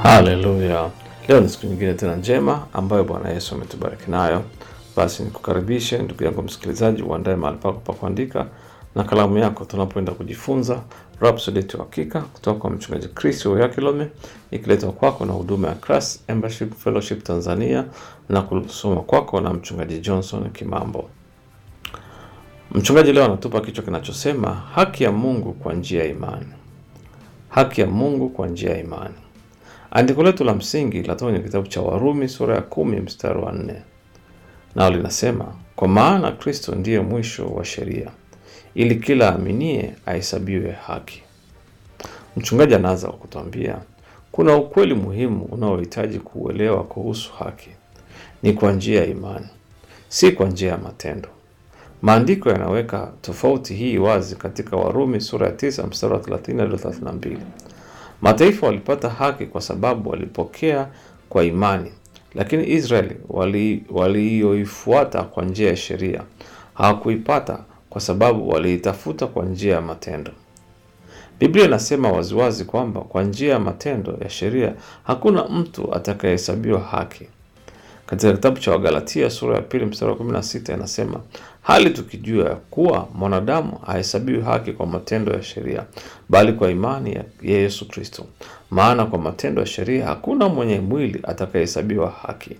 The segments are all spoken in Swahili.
Haleluya! Leo ni siku nyingine tena njema ambayo Bwana Yesu ametubariki nayo. Basi nikukaribishe ndugu yangu msikilizaji, uandae mahali pako pa kuandika na kalamu yako, tunapoenda kujifunza Rhapsody yetu ya Hakika kutoka kwa mchungaji Chris Oyakilome, ikiletwa kwako na huduma ya Christ Embassy Fellowship Tanzania na kusoma kwako na mchungaji Johnson Kimambo. Mchungaji leo anatupa kichwa kinachosema haki ya Mungu kwa njia ya imani. Haki ya Mungu kwa njia ya imani. Andiko letu la msingi linatoka kwenye kitabu cha Warumi sura ya kumi mstari wa nne nao linasema, kwa maana Kristo ndiye mwisho wa sheria, ili kila aaminie ahesabiwe haki. Mchungaji anaanza kwa kutuambia kuna ukweli muhimu unaohitaji kuuelewa kuhusu haki. Ni kwa njia ya imani, si kwa njia ya matendo. Maandiko yanaweka tofauti hii wazi katika Warumi sura ya 9 mstari wa 30 hadi 32. Mataifa walipata haki kwa sababu walipokea kwa imani, lakini Israeli walioifuata wali kwa njia ya sheria hawakuipata kwa sababu waliitafuta kwa njia ya matendo. Biblia inasema waziwazi kwamba kwa njia ya matendo ya sheria hakuna mtu atakayehesabiwa haki. Katika kitabu cha Wagalatia sura ya pili mstari wa 16 inasema, hali tukijua ya kuwa mwanadamu hahesabiwi haki kwa matendo ya sheria, bali kwa imani ya Yesu Kristo. Maana kwa matendo ya sheria hakuna mwenye mwili atakayehesabiwa haki.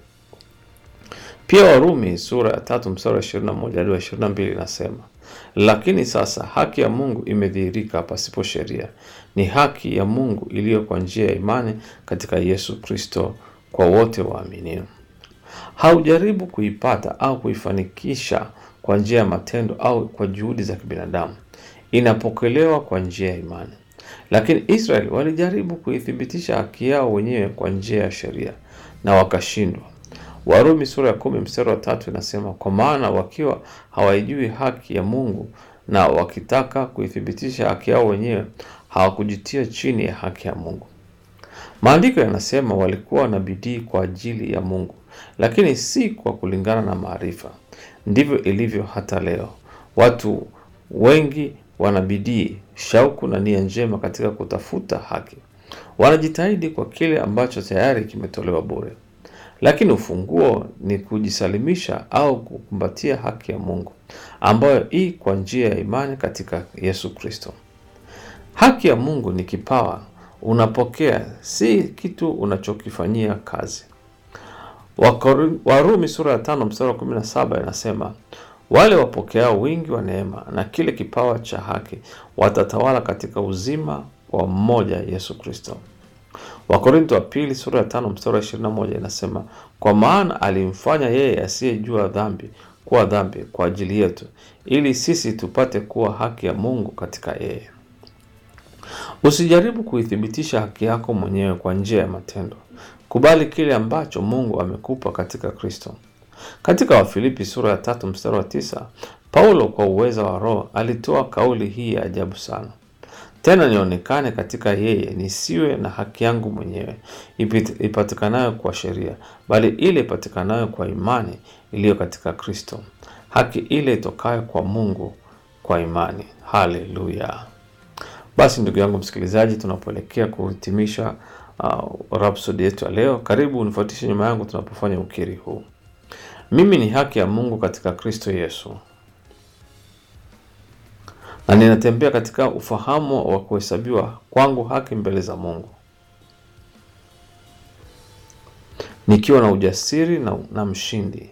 Pia Warumi sura ya tatu mstari wa 21 hadi wa 22 inasema, lakini sasa haki ya Mungu imedhihirika pasipo sheria, ni haki ya Mungu iliyo kwa njia ya imani katika Yesu Kristo kwa wote waaminio. Haujaribu kuipata au kuifanikisha kwa njia ya matendo au kwa juhudi za kibinadamu. Inapokelewa kwa njia ya imani. Lakini Israeli walijaribu kuithibitisha haki yao wenyewe kwa njia ya sheria na wakashindwa. Warumi sura ya kumi mstari wa tatu inasema, kwa maana wakiwa hawaijui haki ya Mungu na wakitaka kuithibitisha haki yao wenyewe hawakujitia chini ya haki ya Mungu. Maandiko yanasema walikuwa na bidii kwa ajili ya Mungu, lakini si kwa kulingana na maarifa. Ndivyo ilivyo hata leo. Watu wengi wana bidii, shauku na nia njema katika kutafuta haki. Wanajitahidi kwa kile ambacho tayari kimetolewa bure, lakini ufunguo ni kujisalimisha au kukumbatia haki ya Mungu ambayo hii kwa njia ya imani katika Yesu Kristo. Haki ya Mungu ni kipawa unapokea, si kitu unachokifanyia kazi. Warumi sura ya tano mstari wa kumi na saba inasema wale wapokeao wingi wa neema na kile kipawa cha haki watatawala katika uzima wa mmoja Yesu Kristo. Wakorinto wa pili sura ya tano mstari wa ishirini na moja inasema kwa maana alimfanya yeye asiyejua dhambi kuwa dhambi kwa ajili yetu, ili sisi tupate kuwa haki ya Mungu katika yeye. Usijaribu kuithibitisha haki yako mwenyewe kwa njia ya matendo. Kubali kile ambacho Mungu amekupa katika Kristo. Katika Wafilipi sura ya tatu mstari wa tisa Paulo kwa uweza wa Roho alitoa kauli hii ya ajabu sana: tena nionekane katika yeye, nisiwe na haki yangu mwenyewe ipatikanayo kwa sheria, bali ile ipatikanayo kwa imani iliyo katika Kristo, haki ile itokayo kwa Mungu kwa imani. Haleluya! Basi ndugu yangu msikilizaji, tunapoelekea kuhitimisha uh, Rhapsody yetu ya leo, karibu unifuatishe nyuma yangu tunapofanya ukiri huu. Mimi ni haki ya Mungu katika Kristo Yesu, na ninatembea katika ufahamu wa kuhesabiwa kwangu haki mbele za Mungu, nikiwa na ujasiri na, na mshindi.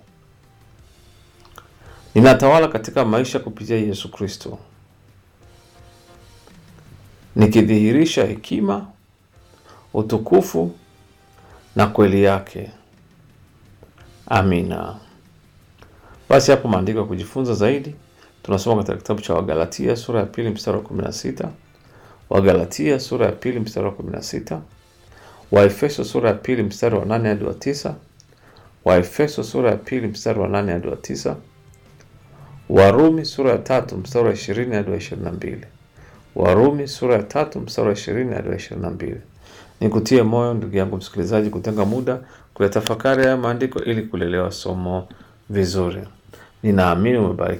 Ninatawala katika maisha kupitia Yesu Kristo nikidhihirisha hekima, utukufu na kweli yake. Amina. Basi hapo maandiko ya kujifunza zaidi tunasoma katika kitabu cha Wagalatia sura ya pili mstari wa 16, Wagalatia sura ya pili mstari wa 16, Waefeso sura ya pili mstari wa 8 hadi wa 9, Waefeso sura ya pili mstari wa 8 hadi wa 9, Warumi sura ya tatu mstari wa 20 hadi wa 22. Warumi sura ya tatu mstari wa ishirini hadi wa ishirini na mbili. Nikutie moyo ndugu yangu msikilizaji, kutenga muda kuyatafakari haya maandiko ili kulelewa somo vizuri. Ninaamini umebariki.